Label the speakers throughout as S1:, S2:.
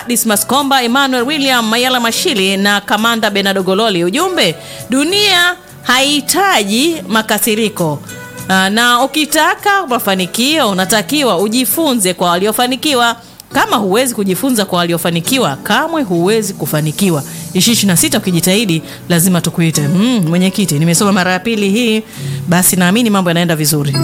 S1: Dismas Komba, Emmanuel William Mayala Mashili na Kamanda Benado Gololi. Ujumbe, dunia haihitaji makasiriko. Ah, na ukitaka mafanikio unatakiwa ujifunze kwa waliofanikiwa. Kama huwezi kujifunza kwa waliofanikiwa, kamwe huwezi kufanikiwa. ishirini na sita ukijitahidi lazima tukuite. Mm, mwenyekiti, nimesoma mara ya pili hii, basi naamini mambo yanaenda vizuri.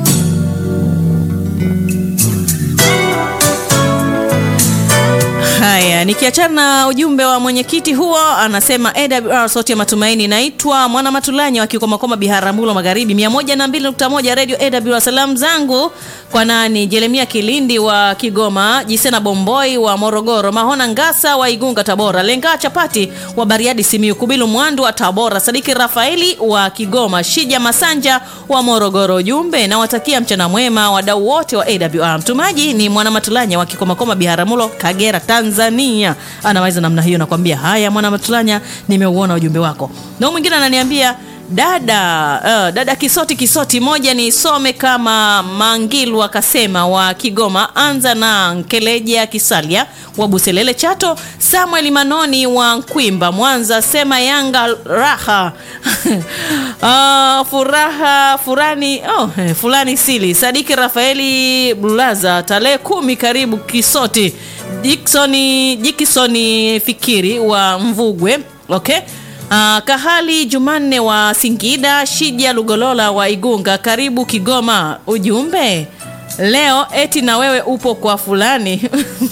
S1: Haya, nikiachana na ujumbe wa mwenyekiti huo, anasema AWR sauti ya matumaini. Naitwa Mwana Matulanya wa Kikomakoma, Biharamulo Magharibi, 102.1 Radio AWR. Salamu zangu kwa nani? Jeremia Kilindi wa Kigoma, Jisena Bomboi wa Morogoro, Mahona Ngasa wa Igunga Tabora, Lenga Chapati wa Bariadi Simiyu, Kubilu Mwandu wa Tabora, Sadiki Rafaeli wa Kigoma, Shija Masanja wa Morogoro. Ujumbe, nawatakia mchana mwema wadau wote wa AWR. Mtumaji ni Mwana Matulanya wa Kikomakoma, Biharamulo, Kagera, Tanzania. Anaweza namna hiyo, nakwambia. Haya, Mwana Matulanya, nimeuona ujumbe wako. Na mwingine ananiambia dada uh, dada Kisoti Kisoti moja nisome kama Mangilu akasema wa Kigoma, anza na Nkeleja Kisalia wa Buselele Chato, Samuel Manoni wa Nkwimba Mwanza, sema Yanga raha uh, furaha furani oh, eh, fulani sili Sadiki Rafaeli Bulaza tarehe kumi, karibu Kisoti Diksoni Jikisoni Fikiri wa Mvugwe okay. Uh, Kahali Jumanne wa Singida, Shija Lugolola wa Igunga, karibu Kigoma. Ujumbe leo eti na wewe upo kwa fulani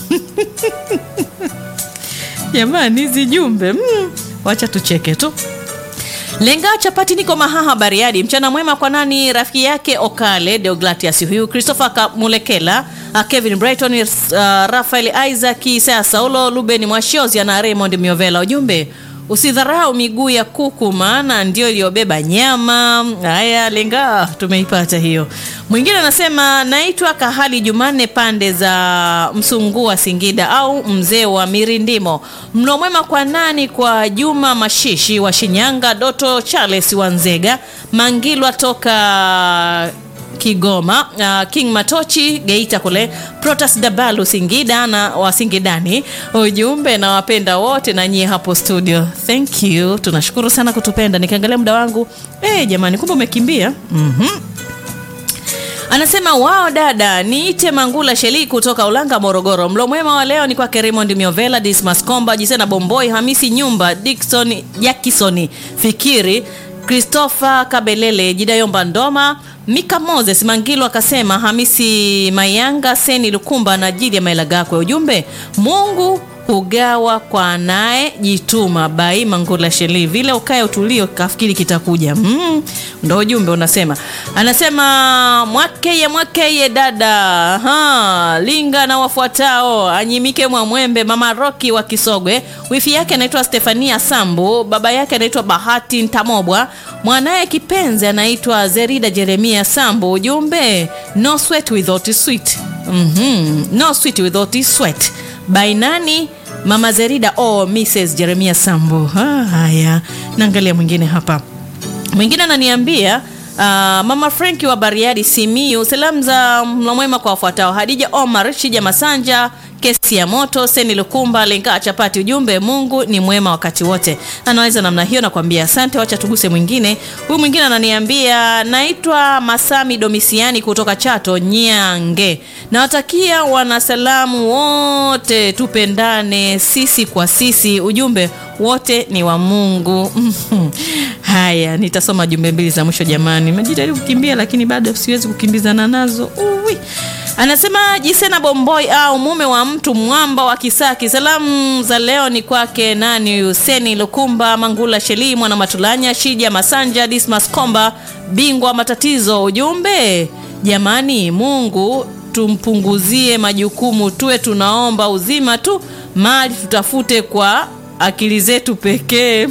S1: jamani, hizi jumbe mm, wacha tucheke tu. Lenga chapati niko Mahaha Bariadi. Mchana mwema kwa nani? Rafiki yake Okale Deogratias huyu Christopher Mulekela, uh, Kevin Brighton, uh, Rafael Isaac, Isaya Saulo, Ruben Mwashozi na Raymond Miovela. Ujumbe Usidharau miguu ya kuku, maana ndio iliyobeba nyama. Haya, Lenga, tumeipata hiyo. Mwingine anasema naitwa Kahali Jumanne, pande za Msungua, Singida, au mzee wa Mirindimo. Mlo mwema kwa nani? Kwa Juma Mashishi wa Shinyanga, Doto Charles wa Nzega, Mangilwa toka Kigoma, uh, King Matochi Geita kule, Protas Dabalu Singida na wa Singidani. Ujumbe na wapenda wote na nyie hapo studio, thank you, tunashukuru sana kutupenda. Nikiangalia muda wangu eh, jamani, kumbe umekimbia. mm-hmm. Anasema wao dada, niite Mangula Sheli kutoka Ulanga, Morogoro. Mlo mwema wa leo ni kwake Raymond Miovela, Dismas Komba, Jisena Bomboi, Hamisi Nyumba, Dickson Jakisoni Fikiri, Christopher Kabelele, Jidayomba Ndoma, Mika Moses Mangilo akasema Hamisi Mayanga, Seni Lukumba na Jili Maila Gakwe. Ujumbe, Mungu hugawa kwa anaye jituma. Bai Mangula Sheli, vile ukae utulio kafikiri kitakuja. Mm, ndo ujumbe unasema. Anasema mwakeye mwakeye dada ha, linga na wafuatao anyimike Mwamwembe, mama Roki wa Kisogwe, wifi yake anaitwa Stefania Sambu, baba yake anaitwa Bahati Ntamobwa, mwanaye kipenzi anaitwa Zerida Jeremia Sambu. Ujumbe, no sweat without sweet. Mhm, no sweet without sweat. Bainani Mama Zerida o oh, Mrs Jeremia Sambu. Ha, haya, naangalia mwingine hapa. Mwingine ananiambia Uh, Mama Franki wa Bariadi Simiyu, salamu za mlo mwema kwa wafuatao: Hadija Omar, Shija Masanja, kesi ya moto, Seni Lukumba, Lenga Chapati. Ujumbe, Mungu ni mwema wakati wote. Anaweza namna hiyo, nakwambia asante. Wacha tuguse mwingine. Huyu mwingine ananiambia, naitwa Masami Domisiani kutoka Chato Nyange, nawatakia wanasalamu wote, tupendane sisi kwa sisi. Ujumbe wote ni wa Mungu. Haya, nitasoma jumbe mbili za mwisho jamani. Nimejitahidi kukimbia lakini bado siwezi kukimbizana nazo. Uwi. Anasema Jisena Bomboi au mume wa mtu mwamba wa Kisaki. Salamu za leo ni kwake nani? Huseni Lukumba, Mangula Sheli, Mwana Matulanya, Shija Masanja, Dismas Komba, bingwa matatizo. Ujumbe jamani, Mungu tumpunguzie majukumu, tuwe tunaomba uzima tu, mali tutafute kwa akili zetu pekee.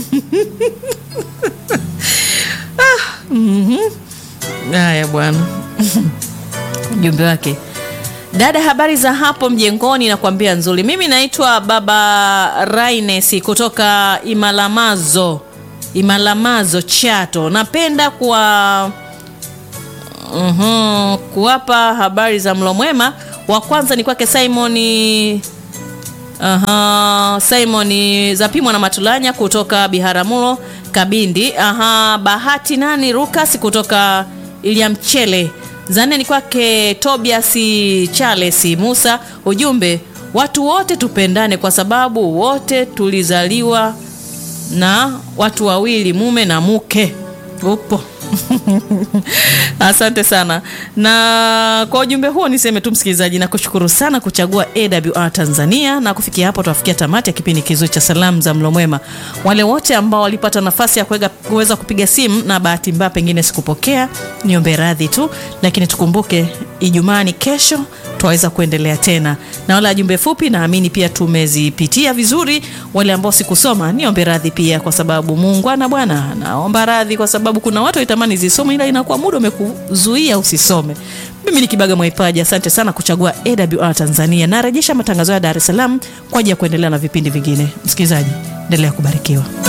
S1: ah, mm haya bwana ujumbe wake dada habari za hapo mjengoni nakwambia nzuri mimi naitwa baba raines kutoka imalamazo imalamazo chato napenda kuwa uhum, kuwapa habari za mlo mwema wa kwanza ni kwake simoni Aha, Simon Zapimwa na Matulanya kutoka Biharamulo Kabindi. Aha, Bahati nani Rukas kutoka Iliamchele. Zanne ni kwake Tobias Charles Musa. Ujumbe, watu wote tupendane kwa sababu wote tulizaliwa na watu wawili, mume na mke. Upo. Asante sana. Na kwa ujumbe huo niseme tu msikilizaji, na kushukuru sana kuchagua AWR Tanzania, na kufikia hapo tunafikia tamati ya kipindi kizuri cha salamu za mlo mwema. Wale wote ambao walipata nafasi ya kuweza kuweza kupiga simu na bahati mbaya pengine sikupokea, niombe radhi tu, lakini tukumbuke Ijumaa ni kesho twaweza kuendelea tena na wala jumbe fupi, naamini pia tumezipitia vizuri. Wale ambao sikusoma niombe radhi pia, kwa sababu muungwana bwana, naomba radhi kwa sababu kuna watu waitamani zisome, ila inakuwa muda umekuzuia usisome. Mimi ni Kibaga Mwaipaji, asante sana kuchagua AWR Tanzania. Narejesha matangazo ya Dar es Salaam kwa ajili ya kuendelea na vipindi vingine. Msikilizaji, endelea kubarikiwa.